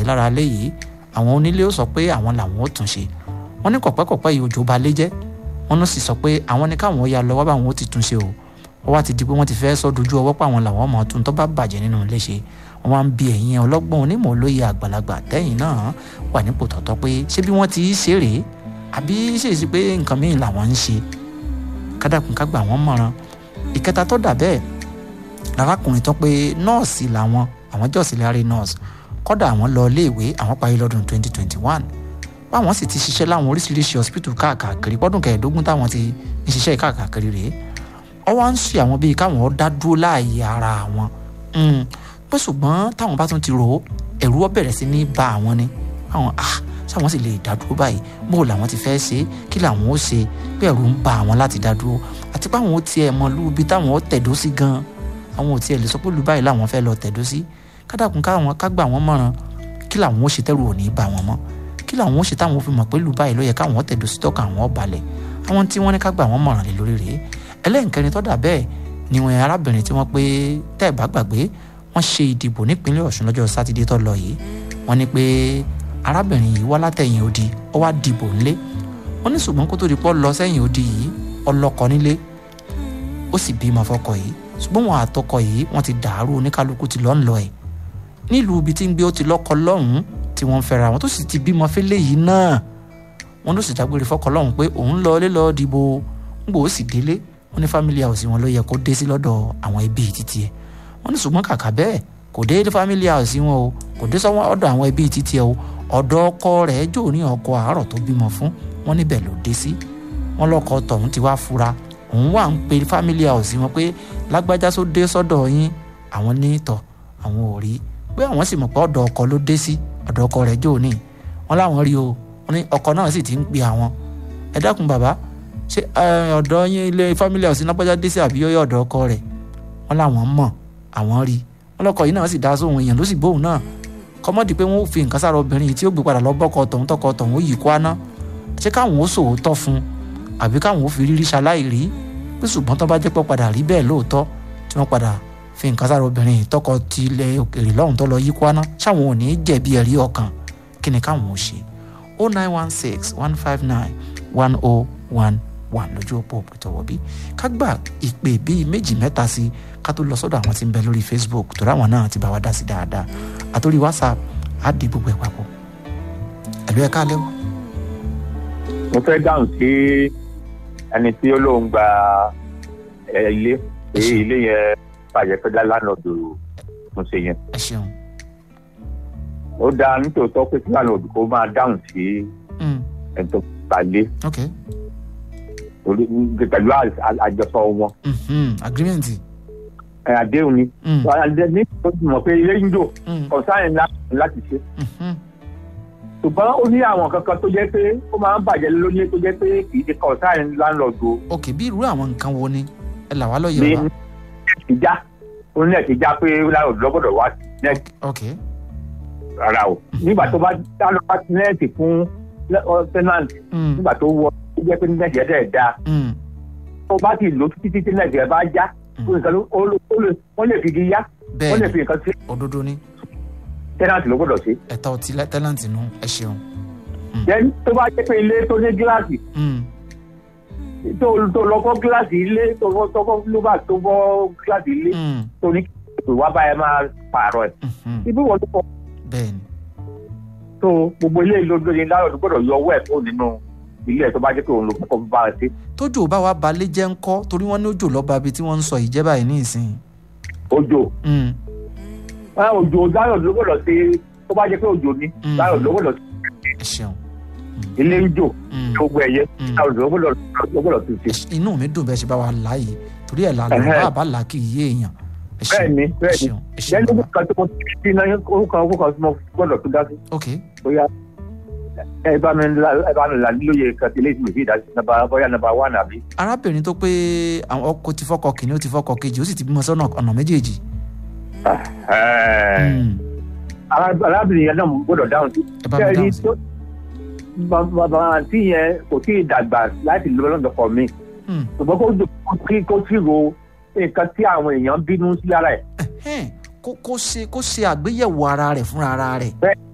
lára ilé yìí àwọn onílé ó sọ pé àwọn làwọn ó tún ṣe wọ́n ní kọ̀pẹ́kọ̀pẹ́ yìí òjò balẹ̀ jẹ́ wọ́n sì sọ pé àwọn ní káwọn ya lọ wá báwọn ó ti tún ṣe o wọ́n wá ti di pé wọ́n ti fẹ́ sọ dojú ọwọ́ pé àwọn làwọn ọmọ tún tó bá bàjẹ́ nínú ilé ṣe wọ́n wá ń bi ẹ̀yin ọlọ́gbọ́n onímọ̀ olóye àgbàlagbà tẹ́yìn náà wà nípò tọ̀tọ̀ pé ṣé bí wọ́n ti ṣe rèé àbí ṣèṣì pé nǹkan mìíràn làwọn ń ṣe kádàkùn ká gbà wọ́n mọ̀ràn ìkẹta tó dà bẹ́ẹ̀ lárákùnrin tó pé nọ́ọ̀sì làwọn àwọn jọ́ọ̀sì láre nọ́ọ̀sì kọ́dà àwọn lọ iléèwé àwọn parí lọ́dún 2021 báwọn sì ti ṣiṣẹ́ láwọn oríṣiríṣi hospital káàkiri pọ́dún kẹẹ̀ẹ́dógún táwọn ti ń ṣiṣẹ́ káàkiri rèé ọwọ́ à ń ṣe àwọn bíi káwọn dá dúró láàyè ara àwọn pé ṣùgbọ́n táwọn bá tún ti rò ó ẹ̀rù ó bẹ̀rẹ̀ sí ní ba àwọn ni àwọn ah sáwọn sì lè dá dúró báyìí bó làwọn ti fẹ́ ṣe kí làwọn ó ṣe pé ẹ̀rù ń ba àwọn láti dá dúró àti pé àwọn ó tiẹ̀ mọ lúbi táwọn ó tẹ̀dó sí gan àwọn ò tiẹ̀ lè sọ pé lù báyìí làwọn fẹ́ lọ tẹ̀dó sí kádàkùn káwọn ká gbà wọ́n mọ̀ràn kí làwọn ó ṣe tẹ́rù ò ní bá wọn mọ́ kí làwọn ó ṣe táwọn fi mọ̀ pé lù báyìí ló yẹ káwọn tẹ̀dó sí tọ́ka àwọn ọ̀balẹ̀ àwọn tí wọ́n ní ká gbà wọ́n mọ̀ràn lé lórí rèé ẹlẹ́nkẹrin tó dà bẹ́ẹ̀ ni wọn arábìnrin tí wọ́n pé tẹ́ ẹ̀ bá gbàgbé wọ́n ṣe ìdìbò nípínlẹ̀ ọ̀ṣun lọ́jọ́ sátidé tó lọ yìí wọ́n ní pé arábìnrin yìí wá látẹ̀yìn odi ó wá dìbò ńlé wọ́n ní ṣùgbọ́n kó tó di pọ́ lọ sẹ́yìn odi yìí ọlọ́kọ nílé ó sì bímọ fọ́kọ yìí ṣùgbọ́n wọn àtọkọ yìí wọ́n ti dàrú oníkálukú ti lọ́ ń lọ ẹ̀ nílùú ibi tí ń gbé ó ti lọ́kọ lọ́hùn-ún tí wọ́n ń fẹ́ra wọn tó sì ti bímọ fẹ́lẹ́ yìí náà wọ́n ló sì dágbére fọ́kọ lọ́hùn pé òun lọ ilé lọ́ọ́ dìbò ń gbò ó sì délé wọ́n ní family house wọn ló yẹ kó dé sí lọ́dọ̀ àwọn ẹbí títí ẹ̀ wọ́n ní ṣùgbọ́n kàkà bẹ́ẹ̀ kò dé family house wọn o kò dé sọ́wọ́n ọ̀dọ̀ àwọn ẹbí títí ẹ̀ o ọ̀dọ̀ ọkọ rẹ̀ jò ní ọkọ àárọ̀ tó bímọ fún wọn níbẹ̀ ló dé sí wọn lọ́kọ tọ̀hún ti wá fura òun wà ń pe family house wọn pé lágbájá tó dé sọ́dọ̀ yín àwọn ní tọ̀ àwọn ò rí pé àwọn sì mọ̀ pé ọ̀dọ̀ ọkọ ló dé sí ọ̀dọ̀ ọkọ rẹ̀ jò ní wọn láwọn rí o wọn ní ọkọ náà sì ti ń pe àwọn ẹ dákun bàbá ṣé ọ̀dọ̀ yín ilé family house lágbájá dé sí àbí yọ́yọ́ ọ̀dọ̀ ọkọ rẹ̀ wọn làwọn mọ̀ àwọn rí wọn lọkọ yìí náà sì dá sóhun èèyàn ló sì gbóhùn náà kọ́mọ́dì pé wọ́n fi nǹkan sára obìnrin yìí tí ó gbé padà lọ bọ́kọ tọ̀hún tọkọ tọ̀hún ó yìí kó aná ṣé káwọn ó sòótọ́ fún àbí káwọn ó fi rírí ṣaláì rí pé ṣùgbọ́n tó bá jẹ́ pọ́ padà rí bẹ́ẹ̀ lóòótọ́ tí wọ́n padà fi nǹkan sára obìnrin yìí tọkọ ti ilẹ̀ òkèèrè lọ́hùn tó lọ yí kó aná ṣáwọn ò ní jẹ̀bi ẹ̀rí ọkàn kí ni káwọn ó ṣe o nine one six one five nine one oh one wà lójú òpó òpìtọ̀wọ̀ bí ká gbà ìpè bíi méjì mẹ́ta sí ká tó lọ sọ́dọ̀ àwọn tí ń bẹ lórí facebook tó ráwọn náà ti bá wa dá sí dáadáa àtòrí whatsapp á di gbogbo ẹ̀ papọ̀ ẹ̀lú ẹ̀ káalẹ́ o. mo fẹ́ dáhùn sí ẹni tí ó lóun gba ilé pé ilé yẹn bàjẹ́ fẹ́ dá lánàádù mo ṣe yẹn. ẹ ṣeun. ó dáa nítòótọ́ pé kí lánàádù kó máa dáhùn sí ẹni tó gbalé. okay pẹ̀lú àjọsọ wọn. agreement. àdéhùn ni. ní o ti mọ̀ pé ilé ń jò kọ̀sáyìn láti ṣe. ṣùgbọ́n ó ní àwọn kankan tó jẹ́ pé ó máa ń bàjẹ́ lónìí tó jẹ́ pé kì í ṣe kọ̀sáyìn láńlọ́ọ̀dù. ok bí irú àwọn nǹkan wo ni ẹ là wá lọ́yẹ̀ wa. ní ìjà ó ní ẹ̀sìn já pé láńlọ́ọ̀dù lọ́gbọ̀dọ̀ wá sí nẹ́ẹ̀tì. ok. rárá o nígbà tó bá dá lọ́wọ́ sí nẹ́ẹ̀tì fún tẹ́nàntì nígbà tó wọ ó jẹ́ pé nẹ́ẹ̀tì ẹ̀ dẹ̀ da tó bá ti lò títí títí nẹ́ẹ̀tì ẹ̀ bá já wọ́n lè fi igi yá wọ́n lè fi nǹkan sí. òdodo ni. tẹ́nàntì ló gbọ́dọ̀ ṣe. ẹ̀tọ́ ti tẹ́nàntì nù ẹ ṣeun. then tó bá jẹ́ pé ilé tó ní gíláàsì tó lọ fọ́ gíláàsì ilé tó fọ́ lóbà tó fọ́ gíláàsì ilé tó ní kí wá báyẹn máa pààrọ̀ ẹ̀. ibi wọ́n tó fọ́. bẹ́ẹ̀ni. tó gbogbo ilé ìlódó ni láàrọ̀ gbọ́dọ̀ yọ ọwọ́ ẹ̀ fún nínú ilé ẹ̀ tó bá jẹ́ pé òun ló kọ́kọ́ bá ẹ sí. tójò bá wa balẹ̀ jẹ́ ńkọ́ torí wọ́n ní òjò lọ́ba bíi tí wọ́n ń sọ ìjẹ́ báyìí ní ìsìn. òjò òjò láyọ̀ ló gbọ́dọ̀ ṣe tó bá jẹ́ pé òjò ni láyọ̀ ló gbọ́dọ̀ ṣe. ẹ ṣeun. ilé ń jò gbogbo ẹ̀yẹ láyọ̀ ló gbọ́dọ̀ ló gbọ́dọ̀ tún ṣe. inú mi dùn bẹ́ẹ̀ ṣe bá wa láàyè torí ẹ̀ lálẹ́ bá a bá là kì í yé èèyàn. bẹ́ẹ̀ni bẹ́ẹ̀ni lẹ́nu kan tó mo ti ní orúkọ orúkọ tí mo gbọ́dọ̀ tún dá sí. ok bóyá ẹ bá mi ẹ bá mi là lóye kan tí léèdì mi fi dá sí nàbà bóyá nàbà wà nàbí. arábìnrin tó pé àwọn ọkọ ti fọkọ kìíní ó ti fọkọ kejì ó sì ti bímọ sọ́nà ọ̀nà méjèèjì. arábìnrin yẹn náà gbọ́dọ̀ dáhùn sí. ẹ bá mi dáhùn sí. bàbá àǹtí yẹn kò tí ì dàgbà láti lọ lọ́dọ̀ fọ̀ mi. ṣùgbọ́n kó kí kó tí ro nǹkan tí àwọn èèyàn bínú sí ara ẹ̀. kó kó ṣe kó ṣe àgbéyẹ̀wò ara rẹ̀ fúnra ara rẹ̀. bẹ́ẹ̀